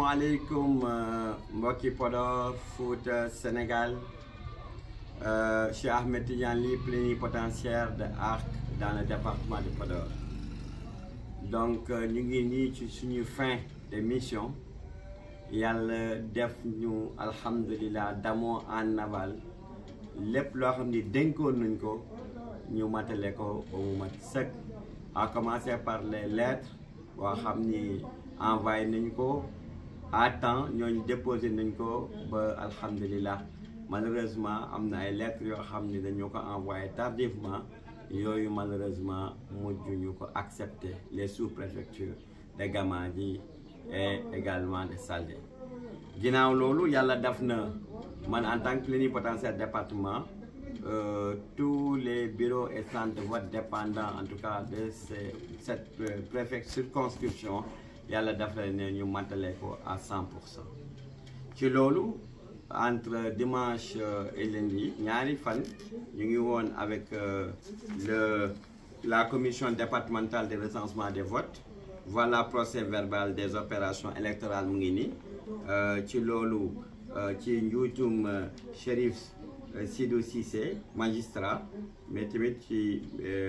asalaamaaleykum mbokki Podor Fouta Sénégal Cheikh Ahmed Tidiane Ly plénipotentiaire de ARC dans le département de Podor donc ñu ngi nii ci suñu fin de mission yàlla def ñu alhamdulilah damoo en aval lépp loo xam ni dénkoon nañ ko ñu matale ko ba mu mat sëkk à commencer par les lettres boo xam ni envoyé nañ ko à temps ñooñu déposé nañ ko ba alhamdulilah malheureusement am na ay lettres yoo xam ni dañoo ko envoyé tardivement yooyu malheureusement mujj ñu ko accepter les sous-préfectures de Gamadji et également de Saldé ginnaaw loolu yàlla def na man en tant que plénipotentiaire département euh, tous les bureaux et centres de vote dépendants en tout cas de ces, cette euh, préfecture circonscription yàlla def na ne ñu matale ko à 100 pour cent ci loolu entre dimanche et lundi ñaari fan ñu ngi woon avec euh, le la commission départementale de recensement des votes voilà procès verbal des opérations électorales mu ngi nii ci loolu ci njuutum Chérif Sidou Cissé magistrat mais tamit ci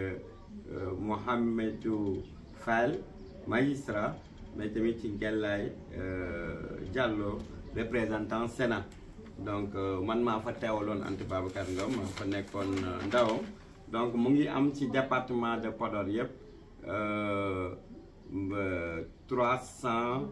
Mohamedou Fall magistrat mais tamit ci Gellay Diallo représentant Sénat donc man maa fa teewaloon Anta Babacar Ngom maa fa nekkoon ndaw donc mu ngi am ci département de Podor yëpp trois cent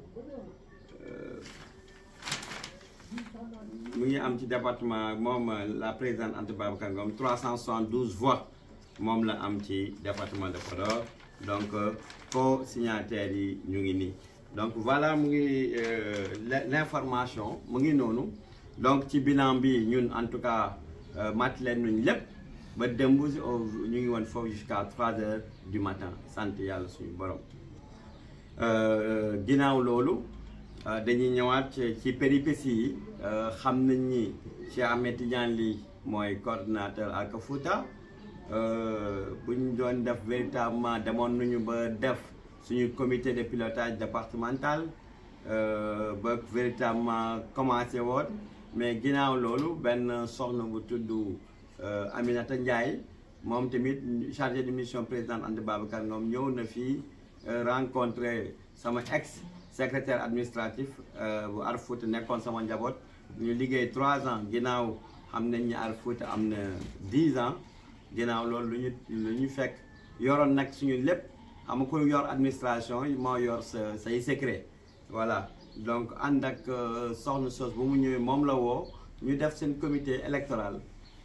mu ngi am ci département moom la présidente Anta Babacar Ngom trois cent soixante-douze voix moom la am ci département de Podor donc co-signataires yi ñu ngi nii donc voilà mu ngi l'information mu ngi noonu donc ci bilan bi ñun en tout cas mat leen nuñ lépp ba démb ñu ngi woon foofu jusqu'à trois heures du matin sant yàlla suñu borom ginnaaw loolu dañuy ñëwaat ci péripéties yi xam nañ ni Cheikh Ahmed Tidiane Ly mooy coordinateur ak Fouta bu ñu doon def véritablement demoon nañu ba def suñu comité de pilotage départemental ba véritablement commencé woon mais ginnaaw loolu benn soxna bu tudd Aminata Ndiaye moom tamit chargé de mission présidente Anta Babacar Ngom ñëw na fii rencontré sama ex secrétaire administratif bu Ar Fouta nekkoon sama njaboot ñu liggéey trois ans ginnaaw xam nañ ni Ar Fouta am na dix ans ginnaaw loolu lu ñu lu ñu fekk yoroon nag suñu lépp xam nga ku yor administration moo yor sa say secret voilà donc ànd ak soxna sos bu mu ñëwee moom la woo ñu def seen comité électoral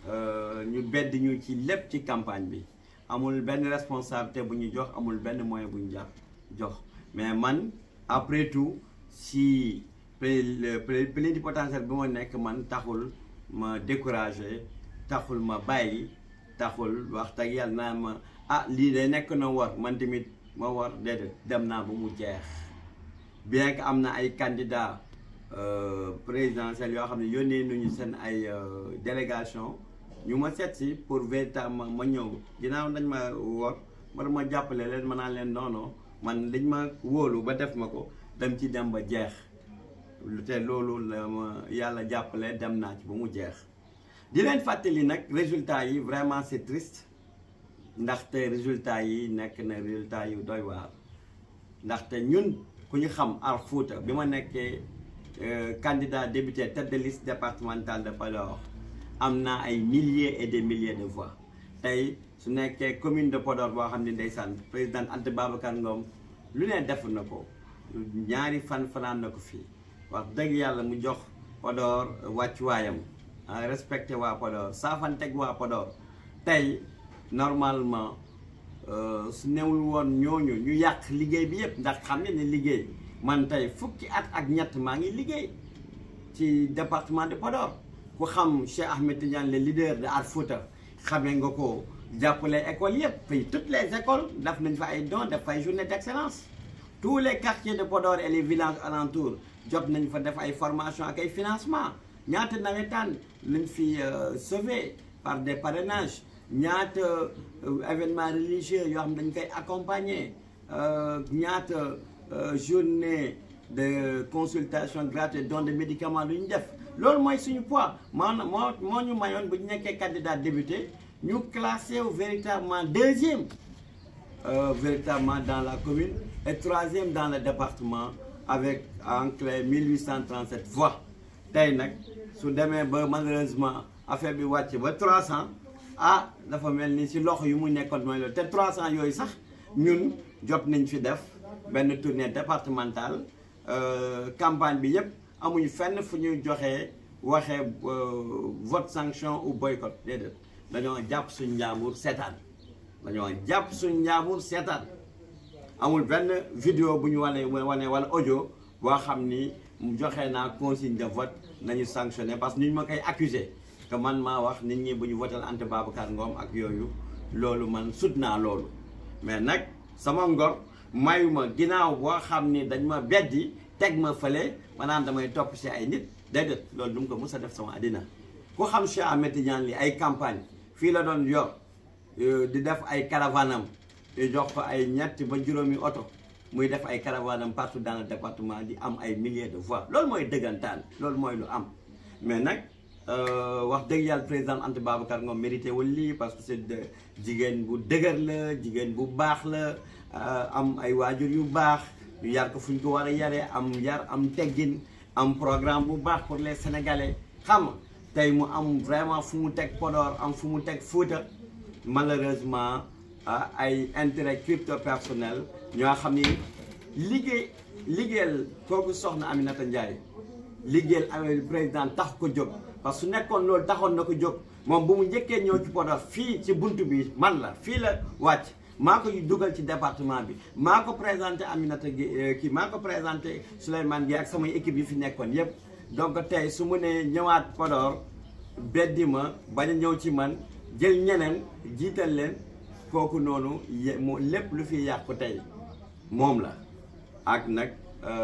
ñu bedd ñu ci lépp ci campagne bi amul benn responsabilité bu ñu jox amul benn moyen bu ñu jox jox mais man après tout si plénipotentiaire bi ma nekk man taxul ma découragé taxul ma bàyyi taxul wax dëgg yàlla naa ma ah lii de nekk na war man tamit ma war déedéet dem naa ba mu jeex bien que am na ay candidats présidentiels yoo xam ne yónnee nañu seen ay délégation ñu ma seet si pour véritablement ma ñëw ginnaaw dañ ma wor ma ma jàppale leen ma naan leen noono man dañ ma wóolu ba def ma ko dem ci dem ba jeex te loolu la ma yàlla jàppale dem naa ci ba mu jeex di leen fàttali nag résultats yi vraiment c'est triste ndaxte résultats yi nekk na résultats yu doy waar ndaxte ñun ku ñu xam Ar Fouta bi ma nekkee candidat député tête de liste départementale de Podor am na ay milliers et des milliers de voix tey su nekkee commune de Podor boo xam ne ndeysaan président Anta Babacar Ngom lu ne def na ko ñaari fan fanaan na ko fii wax dëgg yàlla mu jox Podor wàccuwaayam respecté waa Podor saafanteg waa Podor tey normalement su newul woon ñooñu ñu yàq liggéey bi yëpp ndax xam ne ne liggéey man tey fukki at ak ñett maa ngi liggéey ci département de Podor ku xam Cheikh Ahmed Tidiane le leader de Ar Fouta xamee nga ko jàppale écoles yëpp fii toutes les écoles def nañ fa ay dons def fa ay journée d'excellence tous les quartiers de Podor et les villages alentours jot nañ fa def ay formation ak ay financement ñaata nawetaan lañ fi sauvé par des parrainages ñaata événement religieux yoo xam dañ koy accompagner ñaata journée de consultation gratuite don de médicaments lu ñu def loolu mooy suñu poids maanaam moo moo ñu mayoon bu ñu nekkee candidat député ñu classé wu véritablement deuxième euh, véritablement dans la commune et troisième dans le département avec en clé 1837 voix tey nag su demee ba malheureusement affaire bi wàcc ba 300 ah dafa mel ni si loxo yu mu nekkoon mooy loolu te 300 yooyu sax ñun jot nañ fi def benn tournée départementale campagne bi yëpp amuñu fenn fu ñuy joxee waxee vote sanction ou boycott déedéet dañoo jàpp suñ njaambur seetaan dañoo jàpp suñ njaambur seetaan amul benn vidéo bu ñu wane wane wala audio boo xam ni joxe naa consigne de vote nañu sanctionné parce que ñu ma koy accusé que man maa wax nit ñi bu ñu votal Anta Babacar Ngom ak yooyu loolu man sut naa loolu mais nag sama ngor mayuma ginnaaw boo xam ni dañ ma beddi teg ma fële maanaam damay topp si ay nit déedéet loolu du mu ko mës a def sama àddina ku xam Cheikh Ahmed Tidiane li ay campagne fii la doon yor di def ay caravanam di jox ko ay ñetti ba juróomi oto muy def ay caravanam partout dans le département di am ay milliers de voix loolu mooy dëggantaan loolu mooy lu am mais nag wax dëgg yàlla président Anta Babacar Ngom mérité wul lii parce que c'est de jigéen bu dëgër la jigéen bu baax la am ay waajur yu baax ñu yar ko fu ñu ko war a yaree am yar am teggin am programme bu baax pour les sénégalais xam nga tey mu am vraiment fu mu teg Podor am fu mu teg Fouta malheureusement ay intérêt crypto personnel ñoo xam ni liggéey liggéeyal kooku soxna Aminata Ndiaye liggéeyal amee président tax ko jóg parce que su nekkoon loolu taxoon na ko jóg moom bu mu njëkkee ñëw ci Podor fii ci bunt bi man la fii la wàcc maa ko dugal ci département bi maa ko présenté Aminata gi kii maa ko présenté Souleymane Gueye ak samay équipe yi fi nekkoon yépp donc tey su mu nee ñëwaat Podor beddi ma bañ a ñëw ci man jël ñeneen jiital leen kooku noonu moo lépp lu fi yàqu tey moom la ak nag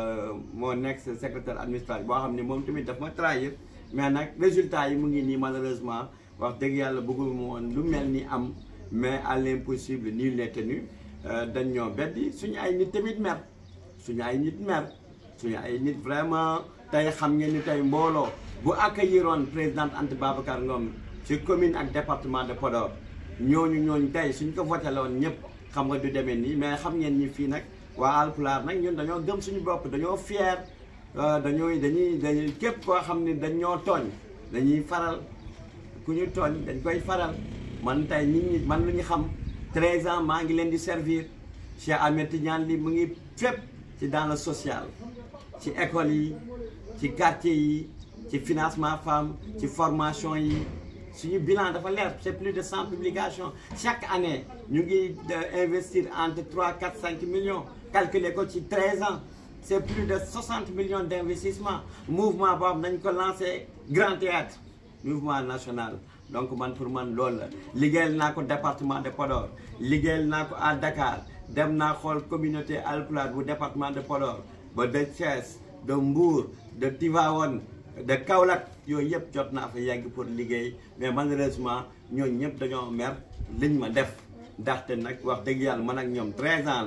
moo nekk sa secrétaire administratif boo xam ne moom tamit daf ma trahir mais nag résultat yi mu ngi nii malheureusement wax dëgg yàlla bëggul mu woon lu mel ni am mais à l'impossible nul n'est tenu dañ ñoo beddi suñu ay nit tamit mer suñu ay nit mer suñu ay nit vraiment tey xam ngeen ni tey mbooloo bu accueilliroon présidente Anta Babacar Ngom ci commune ak département de Podor ñooñu ñooñu tey suñ ko voté la woon ñëpp xam nga du demee nii mais xam ngeen ni fii nag waa Alpulaar nag ñun dañoo gëm suñu bopp dañoo fier dañooy dañuy dañuy képp koo xam ne dañoo tooñ dañuy faral ku ñu tooñ dañ koy faral man tey nit ñi man lu ñu xam 13 ans maa ngi leen di servir Cheikh Ahmed Tidiane li mu ngi fépp ci dans le social ci école yi ci quartier yi ci financement femme ci formation yi suñu bilan dafa leer c'est plus de 100 publications chaque année ñu ngi investir entre 3 4 5 millions calculer ko ci 13 ans c'est plus de 60 millions d'investissement mouvement boobu nañ ko lancé grand théâtre mouvement national donc man pour man loolu la liggéeyal naa ko département de Podor liggéeyal naa ko à Dakar dem naa xool communauté Alpulaar bu département de Podor ba de Thiès de Mbour de Tivaouane de Kaolack yooyu yëpp jot naa fa yegg pour liggéey mais malheureusement ñooñu ñëpp dañoo mer liñ ma def ndaxte nag wax dëgg yàlla man ak ñoom 13 ans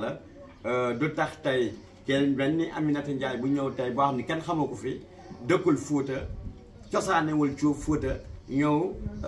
la du tax tey kenn dañ ni Aminata Ndiaye bu ñëw tey boo xam ni kenn xamu ko fi dëkkul Fuuta cosaanewul cuub Fuuta ñëw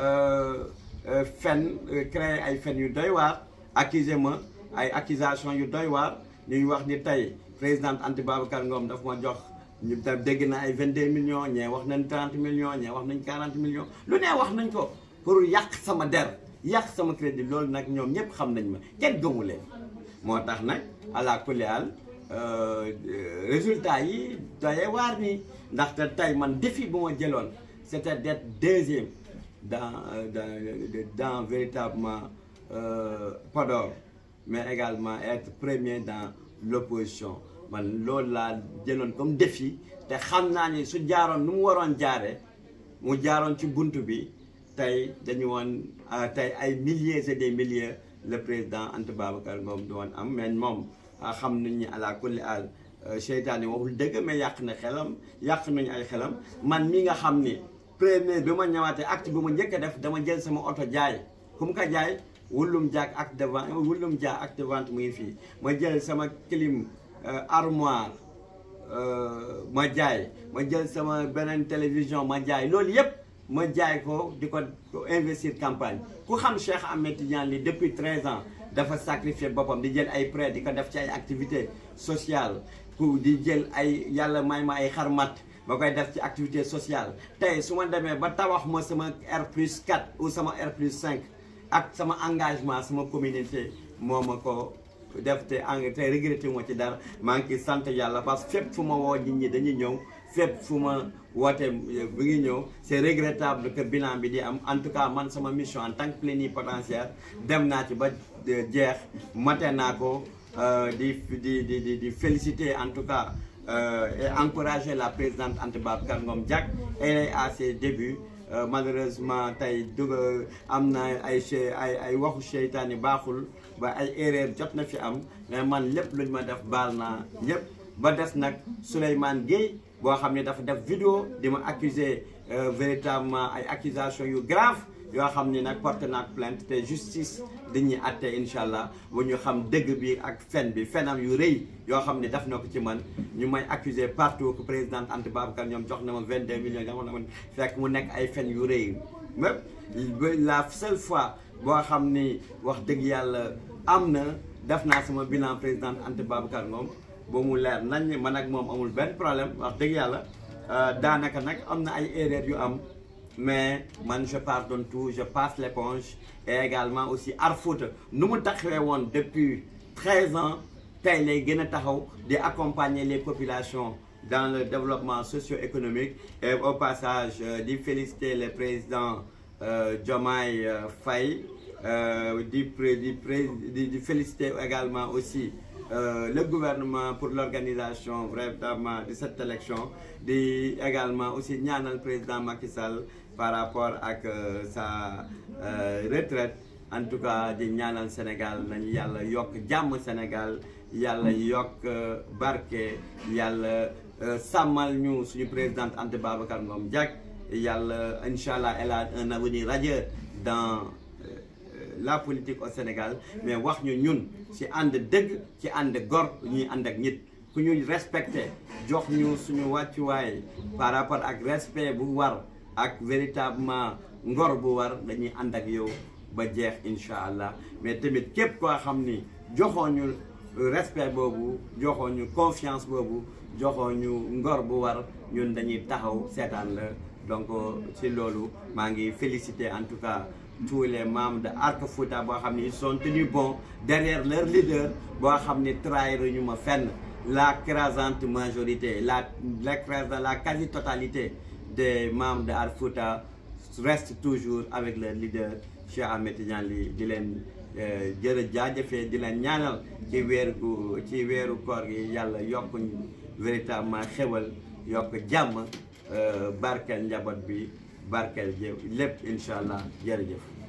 fen créer ay fen yu doy waar accusé ma ay accusation yu doy waar ñuy wax ni tey présidente Anta Babacar Ngom daf ma jox ñu tam dégg na ay 22 millions ñee wax nañ 30 millions ñee wax nañ 40 millions lu ne wax nañ ko pour yàq sama der yàq sama crédit loolu nag ñoom ñëpp xam nañ ma kenn gëmu leen moo tax nag àla kulial résultat yi doyee waar nii ndaxte tey man défi bu ma jëloon c'était d'être deuxième dans dans dans véritablement Podor mais également être premier dans l'opposition man loolu laa jëloon comme défi te xam naa ni su jaaroon nu mu waroon jaare mu jaaroon ci bunt bi tey dañu woon tey ay milliers et des milliers le président Anta Babacar Ngom du woon am mais moom xam nañ ni àla kulli al seytaane waxul dëgg mais yàq na xelam yàq nañu ay xelam man mi nga xam ni premier bi ma ñëwaatee acte bi ma njëkk a def dama jël sama oto jaay ku mu ko jaay wullum jaak acte de vente wullum jaa acte de vente mu ngi fii ma jël sama clim armoire ma jaay ma jël sama beneen télévision ma jaay loolu yëpp ma jaay ko di ko investir campagne ku xam Cheikh Ahmed Tidiane Ly depuis 13 ans dafa sacrifier boppam di jël ay prêt di ko def ci ay activités sociales ku di jël ay yàlla may ma ay xarmat ba koy def ci activité sociale tey su ma demee ba tabax ma sama R plus 4 ou sama R plus 5 ak sama engagement sama communauté moo ma ko def te eng te regretté moo ci dara maa ngi ciy sant yàlla parce que fépp fu ma woo nit ñi dañuy ñëw fépp fu ma woote bi ngi ñëw c'est regrettable que bilan bi di am en tout cas man sama mission en tant que plénipotentiaire dem naa ci ba jeex mate naa ko di di di di féliciter en tout cas et encourager la présidente Anta Babacar Ngom Diack elle est à ses débuts malheureusement tey dugg am na ay ay ay waxu seytaan yi baaxul ba ay erreur jot na fi am mais man lépp luñ ma def baal naa ñëpp ba des nag Souleymane Gueye boo xam ne dafa def vidéo di ma accuser véritablement ay accusations yu grave yoo xam ni nag porté naa plainte te justice dañuy atte incha allah bu ñu xam dëgg bi ak fen bi fenam yu rëy yoo xam ne def na ko ci man ñu may accuser partout que président Anta Babacar ñoom jox na ma 22 millions jox na ma fekk mu nekk ay fen yu rëy même la seule fois boo xam ni wax dëgg yàlla am na def naa sama bilan président Anta Babacar Ngom ba mu leer nañ man ak moom amul benn problème wax dëgg yàlla daanaka nag am na ay erreurs yu am mais man je pardonne tout je passe l'éponge et également aussi Arfouta nu mu taxawee woon depuis 13 ans tey lay gën a taxaw di accompagner les populations dans le développement socio-économique et au passage di féliciter le président Diomaye Faye di di di féliciter également aussi Euh, le gouvernement pour l'organisation vraiment de cette élection di également aussi ñaanal président Macky Sall par rapport ak euh, sa euh, retraite en tout cas di ñaanal Sénégal nañu yàlla yokk jàmm Sénégal yàlla yokk barke yàlla sàmmal ñu suñu présidente Anta Babacar Ngom Diack yàlla incha allah elle a un avenir radieux dans la politique au Sénégal mais wax ñu ñun ci ànd dëgg ci ànd gor ñuy ànd ak nit ku ñu respecté jox ñu suñu wàccuwaay par rapport ak respect bu war ak véritablement ngor bu war dañuy ànd ak yow ba jeex incha allah mais tamit képp koo xam ni joxoo ñu respect boobu joxoo ñu confiance boobu joxoo ñu ngor bu war ñun dañuy taxaw seetaan la donc ci loolu maa ngi féliciter en tout cas tous les membres de Arc Fouta boo xam ne ils sont tenus bons derrière leur leader boo xam ne trahir ñu ma fenn la crasante majorité la l'écrasante la quasi-totalité des membres de Arc Fouta restent toujours avec leur leader Cheikh Ahmed Tidiane Ly di leen jërë jaajëfee di leen ñaanal ci weeru ci weeru koor gi yàlla yokk véritablement xewal yokk jàmm barkeel njaboot bi barkeel jëf lépp incha allah jërëjëf